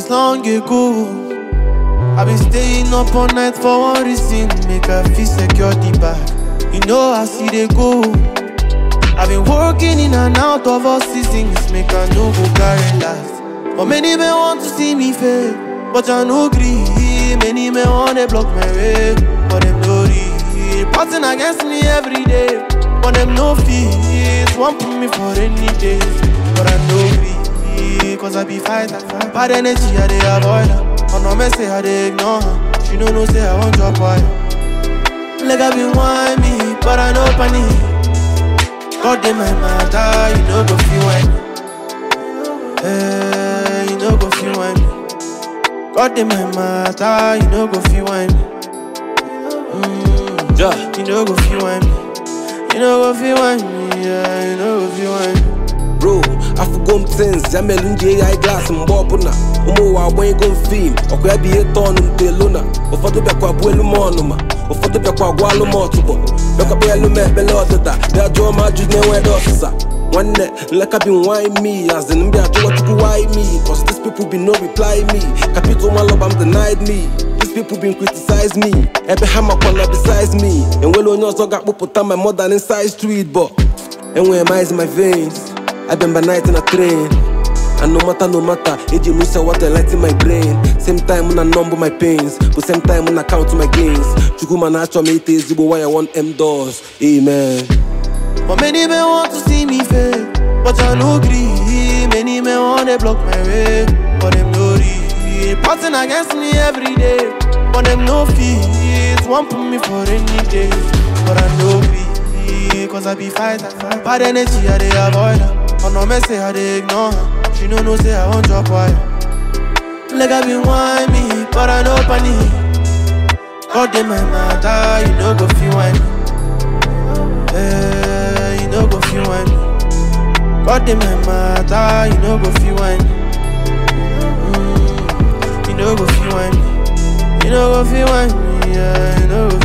since long ago. I been staying up all night for one reason, make I feel secure the bag. You know I see they go. I've been working in and out of all seasons, make I no go carry last. But many men want to see me fail, but I no gree. Many men want to block my way, but them no read. Plotting against me every day, but them no fees. Want put me for any days, but I no gree. Cause I be fighter, bad energy I dey avoid her. Oh no, me say I dey ignore her. She no know say I want drop wire. Like I been whine me, but I no panic. God in my matter, you know go feel when Eh, you know go feel when God in my matter, you know go feel when mm, Yeah. You know go feel when You know go feel when Yeah, you know go feel when bro afụgo m tins ya mere m ji eyi eye glass mgbe ọbụla ụmụ ụwa agbanyego m fim ọkụ ya bụ ihe tọọnụ m telu na ụfọdụ bịakwa bụ elu m ọnụma ụfọdụ bịakwa gwa alụ m ọtụgbọ bịakwa bịa elu m ekpele ọdịda bịa jụọ m ajụ na-enweghị ọsịsa nwanne nleka bi why me as in mbịa jụọ chukwu why me cause these people be no reply me capital malọba m denied me These people been criticize me ebe ha makwana besides me enwere onye ọzọ ga-akpụpụta my modern inside street but enwere m eyes in my veins I been by night in a train and no matter no matter eji m use water light in my brain same time na number my pains but same time na count my gains chukwu mana achọ m ite ezigbo why I want M doors amen But many men want to see me fail, but I no gree. Many men want to block my way, but them no read. Plotting against me every day, but them no fees. Want put me for any days, but I no be cause I be fighter. Bad energy I dey avoid her. Oh no, me say I dey ignore her. She no know say I want drop wire. Like I been whine me, but I no panic. God in my matter, you know go feel whine. Eh, you know go feel when God in my matter, you know go feel when mm, You know go feel when You know go feel when Yeah, you know go